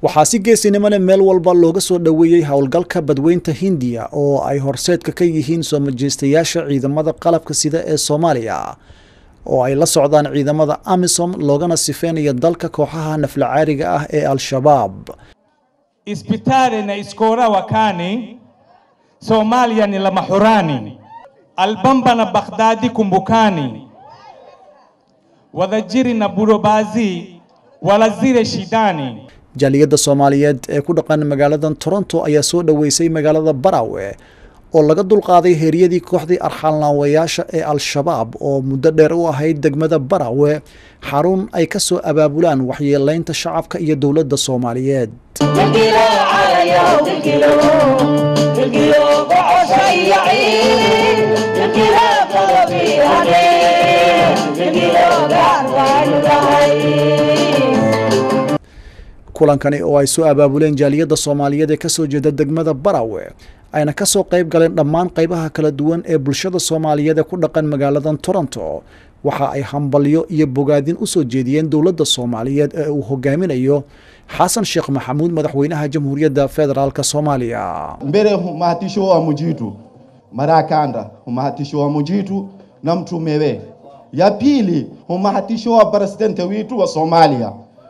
waxaa si geesinimone meel walba looga soo dhoweeyey howlgalka badweynta hindiya oo ay horseedka ka yihiin soo majeystayaasha ciidamada qalabka sida ee soomaaliya oo ay la socdaan ciidamada amisom loogana sifeynayo dalka kooxaha naflacaariga ah ee al-shabaab Ispitali na iskora wakani, Somalia ni la mahurani, Albamba na Baghdadi kumbukani, Wadajiri na Burobazi walazire shidani. jaaliyadda soomaaliyeed ee ku dhaqan magaaladan toronto ayaa soo dhoweysay magaalada barawe oo laga dulqaaday heeryadii kooxdii arxaalnaawayaasha ee al-shabaab oo muddo dheer u ahayd degmada barawe xarun ay ka soo abaabulaan waxyeeleynta shacabka iyo dowladda soomaaliyeed kulankani oo ay soo abaabuleen jaaliyadda soomaaliyeed ee kasoo jeeda degmada barawe ayna kasoo qayb galeen dhammaan qaybaha kala duwan ee bulshada soomaaliyeed ee ku dhaqan magaaladan toronto waxa ay hambalyo iyo bogaadin u soo jeediyeen dowladda soomaaliyeed ee uu hogaaminayo xasan sheekh maxamuud madaxweynaha jamhuuriyadda federaalk soomaaliya mbele mahatisho wa mujitu marakanda umahatisho wa mujitu na mtumewe ya pili umahatisho wa presidente witu wa somalia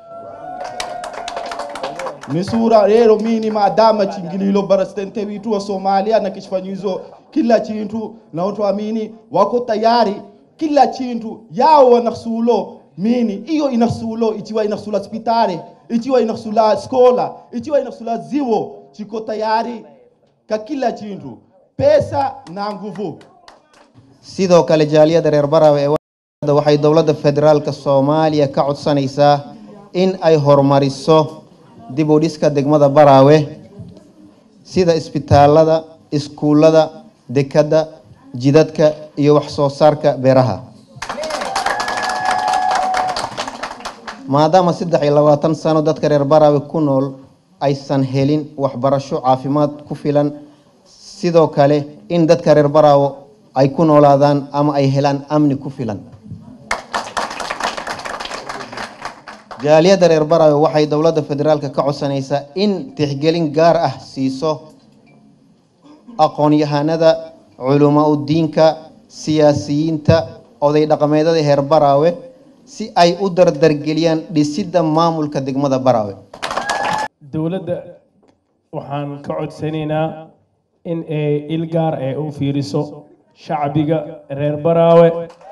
ni sura rero mini maadama chingililo presidente witu wa somalia na kishifanyizo kila chintu na watu amini wako tayari kila chintu yao wanasulo mini iyo inasulo ichiwa inasula hospitali ichiwa inasula skola ichiwa inasula ziwo chiko tayari ka kila chintu pesa na nguvu sidoo kale jaaliyadda reer barawe ee waxay dowladda federaalka soomaaliya ka codsanaysaa in ay horumariso dib u dhiska degmada baraawe sida isbitaalada iskuullada dekadda jidadka iyo wax soo saarka beeraha maadaama saddex iyo labaatan sano dadka reer baraawe ku nool aysan helin waxbarasho caafimaad ku filan sidoo kale in dadka reer baraawe ay ku noolaadaan ama ay helaan amni ku filan jaaliyadda reer baraawe waxay dowladda federaalka ka codsanaysaa in tixgelin gaar ah siiso aqoon-yahanada culamaa udiinka siyaasiyiinta oday dhaqameedada reer baraawe si ay u dardargeliyaan dhisidda maamulka degmada baraawe dowladda waxaan ka codsanaynaa in ay il gaar ee u fiiriso shacbiga reer baraawe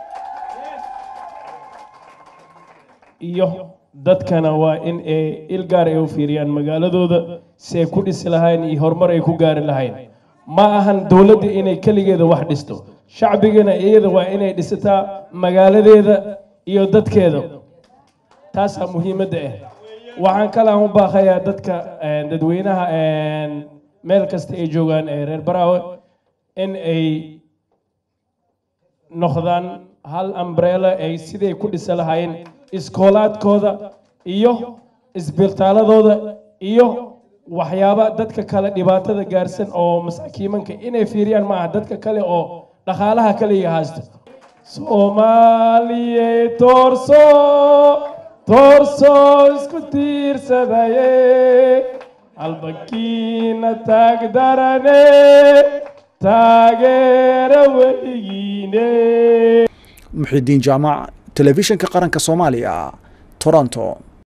iyo dadkana waa in ay il gaar ay u fiiriyaan magaaladooda si ay ku dhisi lahayn iyo horumar ay ku gaari lahayn ma ahan dowladda inay keligeeda wax dhisto shacbigana iyada waa inay dhisataa magaaladeeda iyo dadkeeda taasaa muhiimadda ah waxaan kalaan u baaqayaa dadka dadweynaha meel kasta ay joogaan ee reer baraawe in ay noqdaan hal ambrella ay siday ku dhisa lahaayeen iskoolaadkooda iyo isbitaaladooda iyo waxyaaba dadka kale dhibaatada gaarsan oo masaakiimanka inay fiiriyaan maaha dadka kale oo dhaqaalaha kaliya haysto soomaaliye toorso toorso isku tiirsadaye albakiina taagdarane taageera weligiine muxidiin jaamac telefishinka qaranka soomaaliya toronto